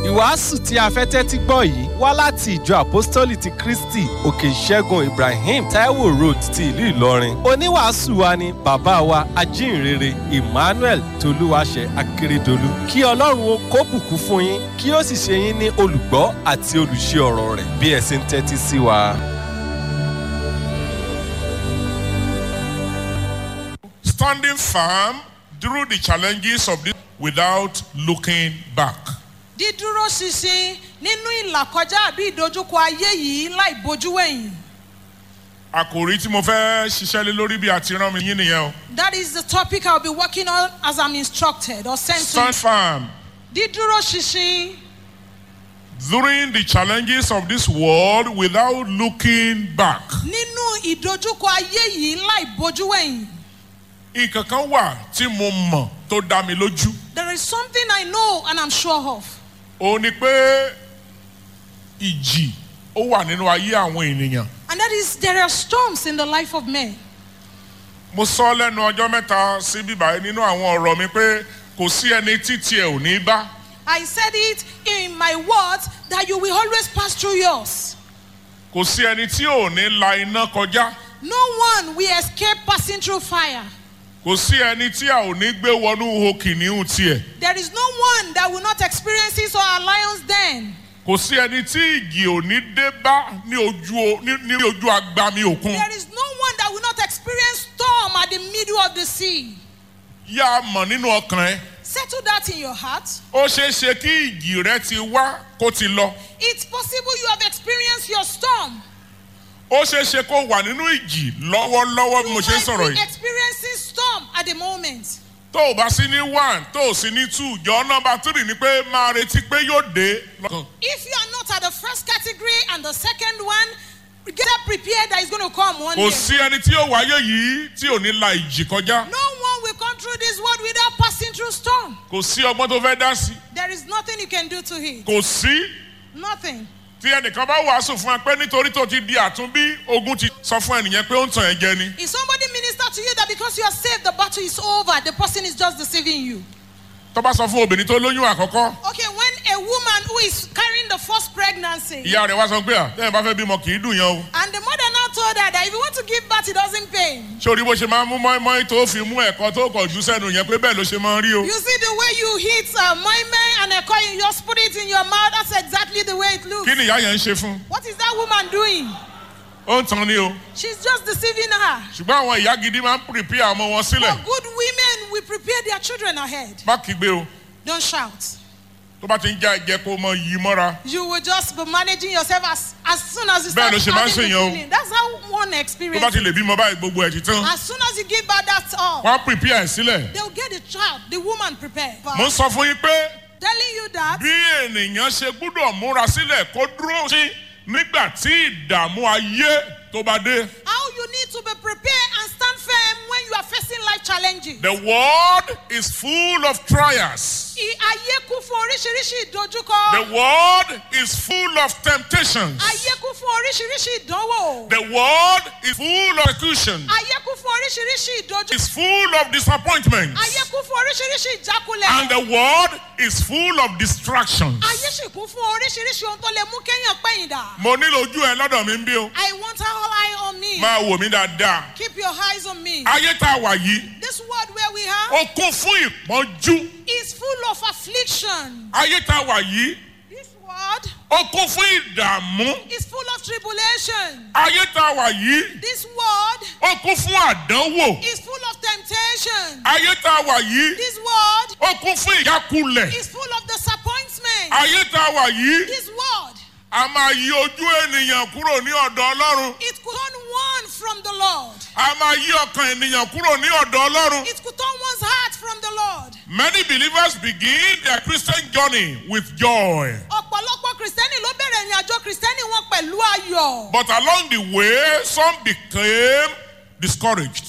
ìwàásù tí a fẹ́ tẹ́tí gbọ́ yìí wá láti ìjọ àpọ́stólì ti kristi òkè ìṣẹ́gun ibrahim taiwo road ti ìlú ìlọrin oníwàásù wa ni bàbá wa ajínrere emmanuel tolúwaṣẹ akérèdọlù kí ọlọ́run ó kó bùkún fún yín kí ó sì ṣe yín ní olùgbọ́ àti olùṣe ọ̀rọ̀ rẹ̀ bí ẹ sì ń tẹ́tí sí wa. standing firm through the challenges of this without looking back. dídúró ṣinṣin nínú ìlàkọjá àbí ìdojúkọ ayé yìí láì bojú wẹ̀yìn. àkòrí tí mo fẹ́ ṣiṣẹ́ lé lórí bí a ti rán mi yín nìyẹn o. that is the topic i will be working on as i'm instructed or sent to stand firm dídúró ṣinṣin during the challenges of this world without looking back. nínú ìdojúkọ ayé yìí láì bojú wẹ̀yìn. nǹkan kan wà tí mo mọ̀ tó dá mi lójú. there is something i know and i'm sure of. ó ní pé ìjì ó wà nínú ayé àwọn ènìyàn. and that is there are storms in the life of men. mo sọ lẹ́nu ọjọ́ mẹ́ta sí bíbá nínú àwọn ọ̀rọ̀ mi pé kò sí ẹni títí ẹ̀ ò ní bá. I said it in my words that you will always pass through yours. kò sí ẹni tí ò ní la iná kọjá. No one will escape passing through fire. kò sí ẹni tí a ò ní gbé wọnú ihò kìnìún tiẹ̀. There is no one that will not experience his or her lion's den. kò sí ẹni tí ìjì ò ní dé bá ní ojú o- ní ní ojú agbami òkun. There is no one that will not experience storm at the middle of the sea. yá a mọ̀ nínú ọkàn ẹ. Settle that in your heart. ó ṣeé ṣe kí ìjì rẹ ti wá kó ti lọ. It's possible you have experienced your storm. ó ṣeé ṣe kó wà nínú ìjì lọ́wọ́lọ́wọ́ bí mo You ṣe ń sọ̀rọ̀ might be yìí. experiencing storm at the moment. tó o bá sí ní one tó o sí ní two jọ nọmba three ni pé máa retí pé yóò dé lọ́kàn. If you are not at the first category and the second one, get prepared that it's going to come one kò day. sí ẹni tí yóò wáyé yìí tí ò ní la ìjì kọjá. No one will come through this world without passing through storm. kò sí ọgbọ́n tó fẹ́ dá sí. There is nothing you can do to it. kò sí Nothing. tí ẹnìkan bá wàásù fún ẹ pé nítorí tó ti di àtúnbí ogun ti sọ fún ẹnìyẹn pé ó ń tàn ẹ́ jẹ ni. If somebody minister to you that because you are saved, the battle is over, the person is just deceiving you. tó bá sọ fún obìnrin tó lóyún àkọ́kọ́ Okay, when a woman who is carrying the first pregnancy, ìyá rẹ̀ wá sọ pé à tẹ́yìn bá fẹ́ bímọ kì í dùn yẹn o. and the mother now told her that if you want to give birth, it doesn't pain. sórí bó ṣe máa ń mú mọ́ínmọ́ín tó fi mú ẹ̀kọ́ tó kọ̀ jù sẹ́nu yẹn pé bẹ́ẹ̀ ló ṣe máa ń rí o. You see the way you hit uh, my man and a coin, you just put it in your mouth. That's exactly the way it looks. kí ni ìyá yẹn ń ṣe fún? What is that woman doing? ó ń tan ni o. She's just deceiving her. ṣùgbọ́n àwọn ìyá gidi máa ń pìrìpì ọmọ wọn sílẹ̀. But good women will prepare their children ahead. má kígbe o Don't shout. tó bá ti ń já ẹ̀jẹ̀ kó mọ yìí mọ́ra. You will just be managing yourself as, as soon as you Bẹ́ẹ̀ start ló ṣe máa ń having the ṣèyàn o. feeling. That's how one tó bá experience. ti lè bímọ báyìí gbogbo ẹ̀ ti tán. As soon as you give birth, that's all. wọ́n á pìrìpì ẹ̀ sílẹ̀. They'll get the child, the woman prepared. mo ń sọ fún yín pé Telling you that bí ènìyàn ṣe gbúdọ̀ múra sílẹ̀ kó dúró sí nígbà tí ìdààmú ayé tó bá dé. how you need to be prepared and stand firm when you are facing life challenges. The world is full of trials. I- Ayé kún fún oríṣiríṣi ìdojúkọ. The world is full of temptations. Ayé kún fún oríṣiríṣi ìdánwò. The world is full of persecution. Ayé kún fún oríṣiríṣi ìdojúkọ. It's full of disappointments. Ayé kún fún oríṣiríṣi ìjákulẹ̀. And the world is full of distractions. Ayé sì kún fún oríṣiríṣi ohun tó lè mú kéèyàn pẹ̀yìn dà. Mo nílò ojú ẹ lọ́dọ̀ mi ń bí o. I want all eye on me. Máa wò mí dáadáa. Keep your eyes on me. Ayé tá a wà yìí, This world where we are ó kún fún ìpọ́njú. is full of affliction. Ayé tá a wà yìí, This world ó kún fún ìdààmú. is full of tribulation. Ayé tá a wà yìí, This world ó kún fún àdánwò. is full of temptation. Ayé tá a wà yìí, This world ó kún fún ìjákulẹ̀. is full of disappointment. Ayé tá a wà yìí, This world, a máa yí ojú ènìyàn kúrò ní ọ̀dọ̀ Ọlọ́run. it could turn one from the Lord. A máa yí ọkàn ènìyàn kúrò ní ọ̀dọ̀ Ọlọ́run. It could turn one's heart from the Lord. Many believers begin their Christian journey with joy. ọ̀pọ̀lọpọ̀ kìrìsìtẹ́nì ló bẹ̀rẹ̀ ìrìn àjò kìrìsìtẹ́nì wọn pẹ̀lú ayọ̀. But along the way, some became discouraged.